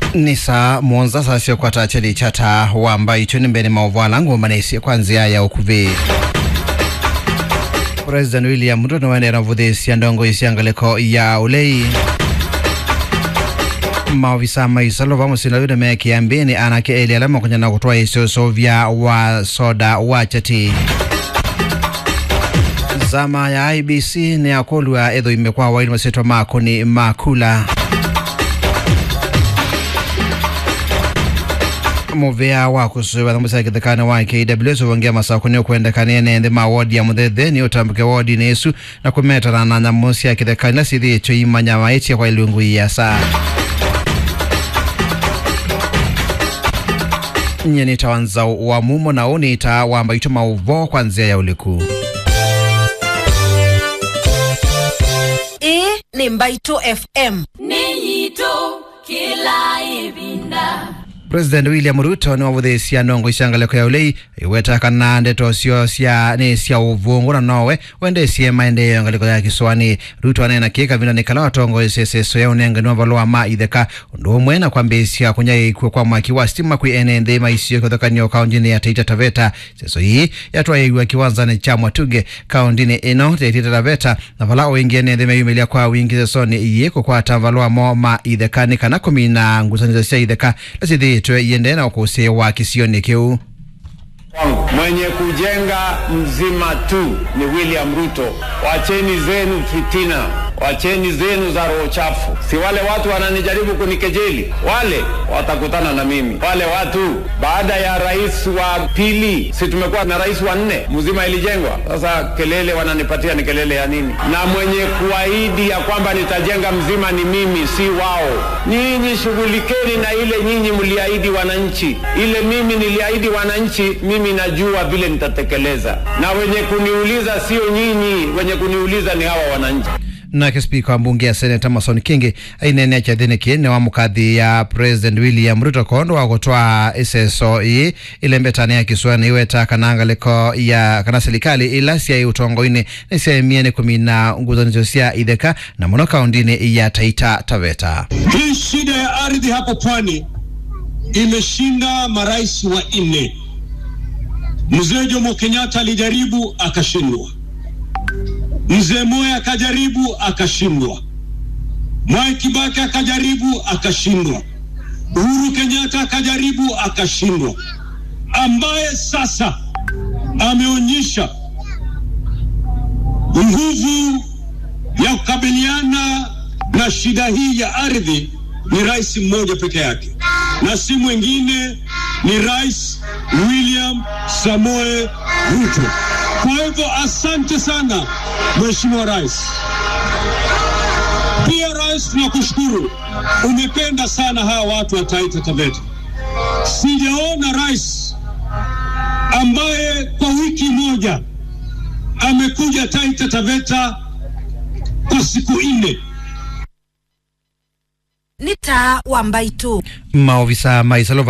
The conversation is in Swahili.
ni saa muonza sasio kwata cheli chata wamba icho ni mbeni maovala ngoma naisi kwanzia ya ukuvi president william ruto niwenera mvuthisia ndongo isiangaliko ya ulei maovisa maisalo vamusila yude mekiambini anake eli alama kunyana kutwa isoso vya wa soda wa chati zama ya ibc ni akolwa etho imekwa waini masitwa makoni makula muvea wa kusuva thambusa kithekane wa KWS uvongia masako ni ukwendekania nende ma wodi ya muthethe ni utambuke wodi nesu na kumetana na nyamu cia kithekane na sithi icho imanya maitia kwa ilungu ya saa nyeni tawanza wa mumo na unita wamba ito mauvo kwa nzia ya uliku ii ni mbaito fm nĩnyitũ kĩla ĩvinda president william ruto ni wavuthisia ndongo icangaleko ya ulei iwetakana ndeto sio cia ni cia uvungu na nowe wendesie maendeleo ngaliko ya kiswani ruto anena kika vinda nikala watongo iseseso ya unenge ni valua ma itheka undu umwe na kwambisia kunyaikwe kwa mwaki wa stima kwi ene nthi maisio kithokanio kaunti ya taita taveta seso hii yatwaiiwa kiwanzani cha mwatuge kaunti ino taita taveta na vala uingie ne nthi meyumilia kwa wingi sesoni iye kukwata valua mo ma ithekani kana kumina ngusanizo cia itheka lasithitwe iende na ukusi wa kisioni kiu wangu mwenye kujenga mzima tu ni William Ruto. Wacheni zenu fitina, wacheni zenu za roho chafu. Si wale watu wananijaribu kunikejeli, wale watakutana na mimi. Wale watu baada ya rais wa pili, si tumekuwa na rais wa nne, mzima ilijengwa. Sasa kelele wananipatia ni kelele ya nini? Na mwenye kuahidi ya kwamba nitajenga mzima ni mimi, si wao. Nyinyi shughulikeni na ile nyinyi mliahidi wananchi, ile mimi niliahidi wananchi, mimi najua vile nitatekeleza, na wenye kuniuliza sio nyinyi, wenye kuniuliza ni hawa wananchi. nake spika wa mbunge ya seneta mason kingi ainene chathini ne wa mukathi ya president william ruto kondo wa gutwaa iseso ii ilembetani ya kiswani iweta kana ngaliko ya kana serikali ila cia utongoini ni ciaemie ni kumina nguzanizo cia itheka na muno kaundini ya taita taveta Hii shida ya ardhi hapo pwani imeshinda marais wa nne. Mzee Jomo Kenyatta alijaribu akashindwa, mzee Moi akajaribu akashindwa, Mwai Kibaki akajaribu akashindwa, Uhuru Kenyatta akajaribu akashindwa, ambaye sasa ameonyesha nguvu ya kukabiliana na shida hii ya ardhi ni rais mmoja peke yake, na si mwingine, ni Rais William Samoe Ruto. Kwa hivyo asante sana Mheshimiwa Rais. Pia Rais, tunakushukuru, umependa sana hawa watu wa Taita Taveta. Sijaona rais ambaye kwa wiki moja amekuja Taita Taveta kwa siku nne. ni taa wa mbaito maovisa maisalo